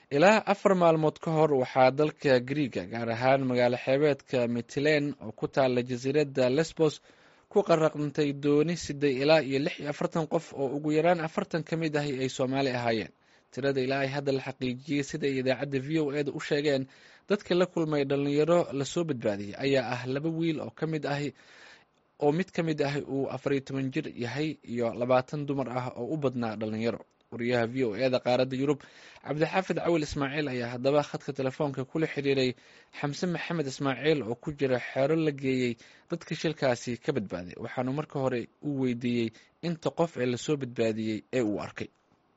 ilaa afar maalmood ka hor waxaa dalka griiga gaar ahaan magaalo xeebeedka mitlen oo ku taala jasiiradda lesbos ku qaraqntay dooni siday ilaa iyo lix iyo afartan qof oo ugu yaraan afartan ka mid ahi ay soomaali ahaayeen tirada ilaa ay hadda la xaqiijiyey sida ay idaacadda v o eda u sheegeen dadka la kulmay dhalinyaro lasoo badbaadiyey ayaa ah laba wiil oo kamid ahi oo mid ka mid ah uu afariyo toban jir yahay iyo labaatan dumar ah oo u badnaa dhalinyaro wariyaha v o eda qaaradda yurub cabdixaafid cawil ismaaciil ayaa haddaba khadka telefoonka kula xiriiray xamse maxamed ismaaciil oo ku jira xeero la geeyey dadka shilkaasi ka badbaaday waxaanu marka hore u weydiiyey inta qof ee lasoo badbaadiyey ee uu arkay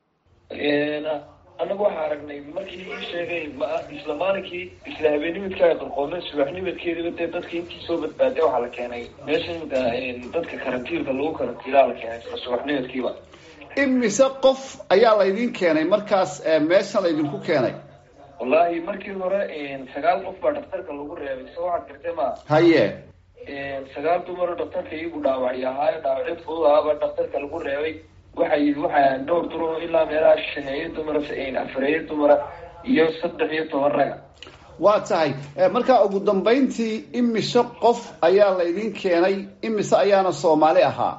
anagu waxaa aragnay markii ii sheegay isla maalinkii isla habeenimidka ay qarqoomeen subaxnimadkeediba dee dadka intii soo badbaaday waxaa la keenay meesha imika dadka karantiilka lagu karantiilaa la keenay isla subaxnimadkiiba imise qof ayaa laydin keenay markaas meesha laydinku keenay wallaahi markii hore sagaal qof baa dhaktarka lagu reebay so waxaad gartay ma haye sagaal dumaro dhaktarka iyagu dhaawacyo ahaayo dhaawacyo fudud ahaaba dhaktarka lagu reebay waxay waxaa dhowr duro ilaa meelaha shaneeyo dumara afareeyo dumara iyo saddex iyo toban raga waa tahay markaa ugu dambayntii imise qof ayaa laydin keenay imise ayaana soomaali ahaa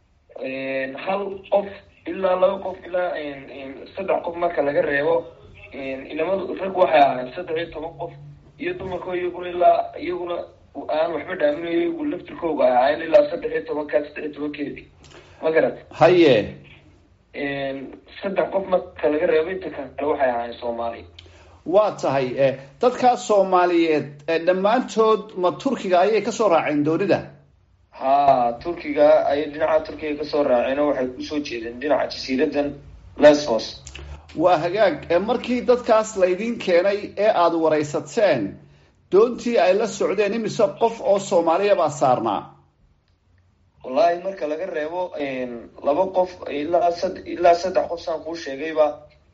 hal qof ilaa laba qof ilaa saddex qof marka laga reebo inamadu rag waxay ahaayeen saddex iyo toban qof iyo dumarko iyaguna ilaa iyaguna aan waxba dhaaminayo iyagu laftirkooga ay ahaayeen ilaa saddex iyo tobankaa saddex iyo tobankeedii ma garat haye saddex qof marka laga reebo inta kale waxay ahaayeen soomaali waa tahay dadkaas soomaaliyeed dhammaantood ma turkiga ayay kasoo raaceen doonida ha turkiga ayay dhinaca turkiga kasoo raaceen oo waxay kusoo jeedeen dhinaca jasiiradan lesbos waa hagaag markii dadkaas laydin keenay ee aada waraysateen doontii ay la socdeen imise qof oo soomaaliya baa saarnaa wallaahi marka laga reebo laba qof ilaa sad ilaa saddex qof saan kuu sheegayba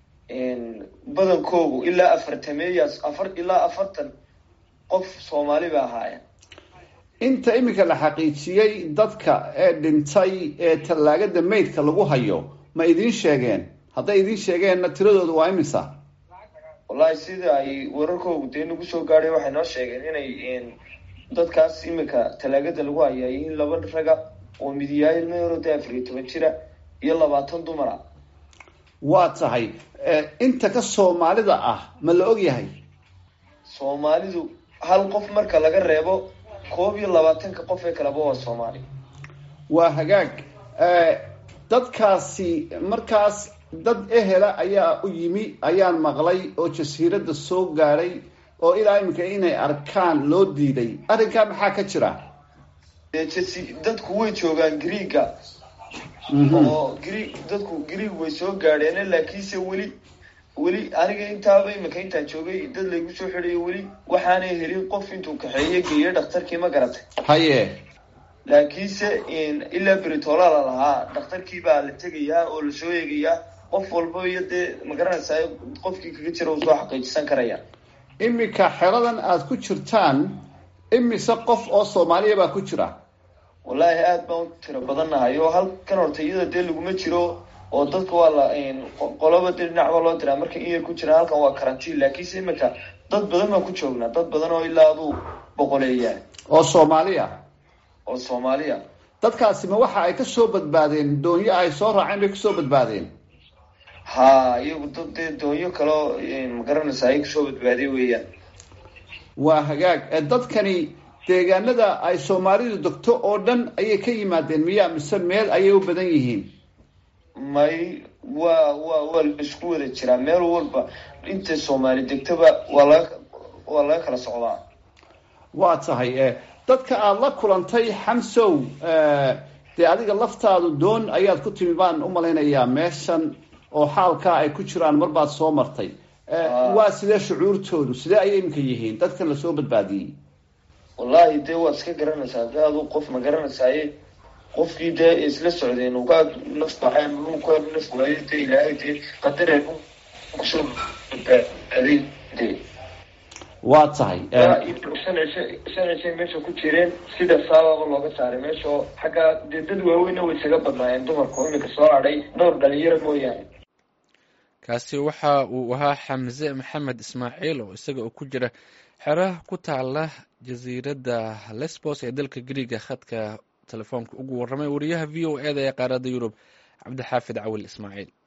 badankoogu ilaa afartameeyaas afar ilaa afartan qof soomaali ba ahaayeen inta iminka la xaqiijiyey dadka ee dhintay ee tallaagada maydka lagu hayo ma idiin sheegeen hadday idiin sheegeenna tiradooda waa imisa wallahi sida ay wararkoogu dee nagu soo gaadhay waxay noo sheegeen inay dadkaas iminka tallaagada lagu hayaa yihiin laba raga oo midiyaay ilma yaro dee afar iyo toban jira iyo labaatan dumara waa tahay inta ka soomaalida ah ma la og yahay soomaalidu hal qof marka laga reebo koob iyo labaatanka qof ee kaleba waa soomaali waa hagaag dadkaasi markaas dad ehela ayaa u yimi ayaan maqlay oo jasiiradda soo gaadhay oo ilaa iminka inay arkaan loo diiday arrinkaa maxaa ka jira jasi dadku way joogaan greega oo gre dadku greeg way soo gaadheen laakiinse weli weli aniga intaaba imika intaan joogay dad laygu soo xidhayo weli waxaanay helin qof intuu kaxeeye geeyo dhakhtarkii ma garatay haye laakiinse ilaa beritola la lahaa dhakhtarkii baa la tegayaa oo lasoo eegayaa qof walba iyo dee ma garanaysaa qofkii kaga jira uu soo xaqiijisan karaya iminka xeradan aada ku jirtaan imise qof oo soomaaliya baa ku jira wallaahi aada baan u tiro badannahay oo halkan horta iyada dee laguma jiro oo dadka waa la qoloba dee dhinac baa loo diraa marka in yar ku jiraan halkan waa karantiin laakiinse iminka dad badan baan ku joognaa dad badan oo ilaa aduu boqoleeyaa oo soomaaliya oo soomaaliya dadkaasi ma waxa ay kasoo badbaadeen doonyo ay soo raaceen bay kasoo badbaadeen ha iyagu dad dee doonyo kaleo ma garanaysa ay kasoo badbaadiye weeyaan waa hagaag dadkani deegaanada ay soomaalidu degto oo dhan ayay ka yimaadeen miyaa mise meel ayay u badan yihiin may waa waa waa laisku wada jiraa meel walba inta soomaali degtaba waa laga waa laga kala socdaa waa tahay dadka aada la kulantay xamsow dee adiga laftaadu doon ayaad ku timi baan u malaynayaa meeshan oo xaalkaa ay ku jiraan mar baad soo martay waa sidee shucuurtoodu sidee ayay iminka yihiin dadkan lasoo badbaadiyey wallaahi dee waad iska garanaysaa de adu qof ma garanaysaye qofkii dee isla socdeen uu ka naf baxeen uu ka naf waayo dee ilaahay dee qadare kusoo badbaaday dee waa tahay shanashay meesha ku jireen sida saababa looga saaray meesha oo xaggaa dee dad waaweyna way isaga badnaayeen dumarku iminka soo hadhay dhowr dhalinyaro mooyaane kaasi waxa uu ahaa xamse maxamed ismaaciil oo isaga oo ku jira xero ku taala jasiiradda lesbos ee dalka griiga khadka telefoonka ugu warramay wariyaha v o e da ee qaaradda yurub cabdixaafid cawil ismaaciil